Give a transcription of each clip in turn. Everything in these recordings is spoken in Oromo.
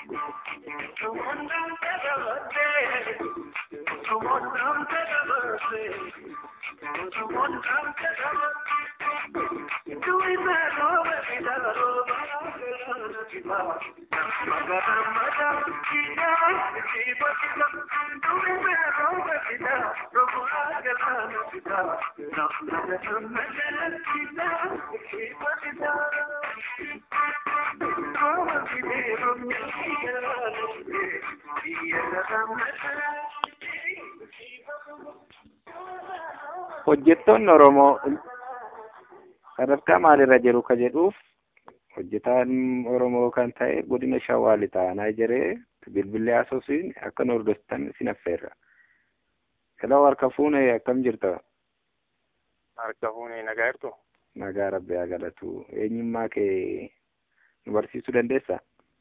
hojjettoonni Oromoo sadarkaa maalirra jiru ka jedhuuf hojjetaan Oromoo kan ta'e godina Shawaa Lixaa naa jiree bilbilee haasofsiin akka nu hordoftan sin affeerra. Hello harka fuune akkam jirta? Harka fuune nagaa jirtu? Nagaa rabbi haa galatu. Eenyummaa kee nu barsiisuu dandeessaa?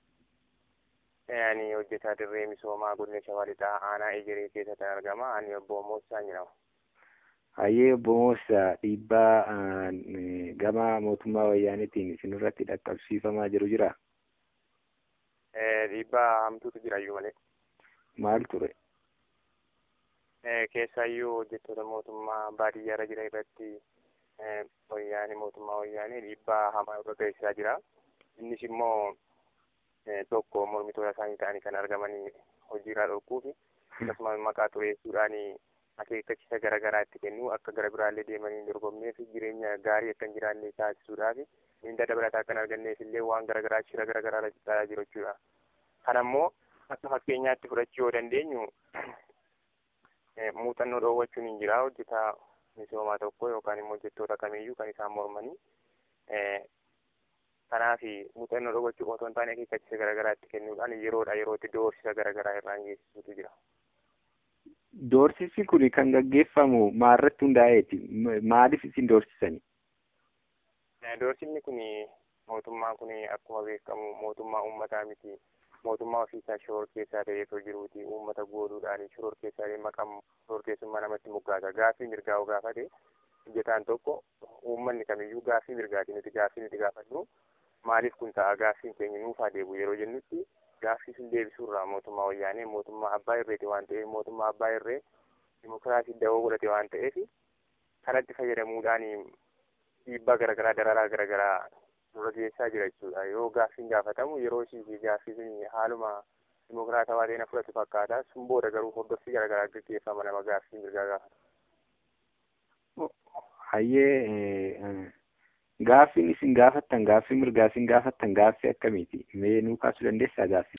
Ani hojjetaa dirree misoomaa godina Shawaa Lixaa aanaa Ejeree keessatti argama. Ani obbo Moossaa jedhama. Hayyee obbo Moossaa dhiibbaa gama mootummaa wayyaaniitiin isinirratti dhaqqabsiifamaa jiru jira? Dhiibbaa hamtuutu jira iyyuu malee. Maal ture? Keessaayyuu hojjettoota mootummaa baadiyyaarra jira irratti wayyaanii mootummaa wayyaanii dhiibbaa hamaa irra geessisaa jira. Innis immoo tokko mormitoota isaanii ta'anii kan argamanii hojiirraa dhorkuu fi akkasumas maqaa xureessuudhaan akeekkachiisa garaagaraa itti kennu akka gara biraallee deemanii dorgomnee fi jireenya gaarii akka hin jiraanne taasisuudhaaf miindaa dabalataa akka hin arganneef illee waan garaagaraa shira garaagaraa taasisaa jiru jechuudha. Kan ammoo akka fakkeenyaatti fudhachuu yoo dandeenyu muuxannoo dhoowwachuun hin jira hojjetaa misoomaa tokko yookaan immoo hojjettoota kamiyyuu kan isaan mormanii kanaaf muuxannoo dhoowwachuu otoo hin taane akeekkachiisa garaagaraa itti kennuudhaan yeroodha yerootti doorsisa garaagaraa irraan geessisuutu jira. Doorsisi kun kan gaggeeffamu maalirratti hundaa'eeti? Maaliif isin doorsisani? Doorsisni kun mootummaan kun akkuma beekamu mootummaa uummataa miti. Mootummaa ofiisaa shoror keessaa ta'eetoo jiruuti. Uummata gooduudhaan shoror keessaa maqaan shoror keessummaa namatti moggaasa. Gaaffii mirgaa yoo gaafate hojjetaan tokko uummanni kamiyyuu gaaffii mirgaati nuti gaaffii nuti gaafadhu maaliif kun ta'a gaaffiin keenya nuuf haa deebi'u yeroo jennutti gaaffii sun deebisuurraa mootummaa wayyaanee mootummaa abbaa irreeti waan ta'eef mootummaa abbaa irree dimokiraasii dawoo godhate waan ta'eef kanatti fayyadamuudhaan dhiibbaa garaagaraa dararaa garaagaraa nurra geessaa jira jechuudha yoo gaaffiin gaafatamu yeroo ishii fi gaaffii sun haaluma dimokiraatawaa ta'e fudhatu fakkaata sun booda garuu hordoffii garaagaraa gaggeeffama nama gaaffii mirgaa gaafata. Hayyee gaaffiin isin gaafattan gaaffii mirgaa isin gaafattan gaaffii akkamiiti? Mee nuu kaasuu dandeessaa gaaffii?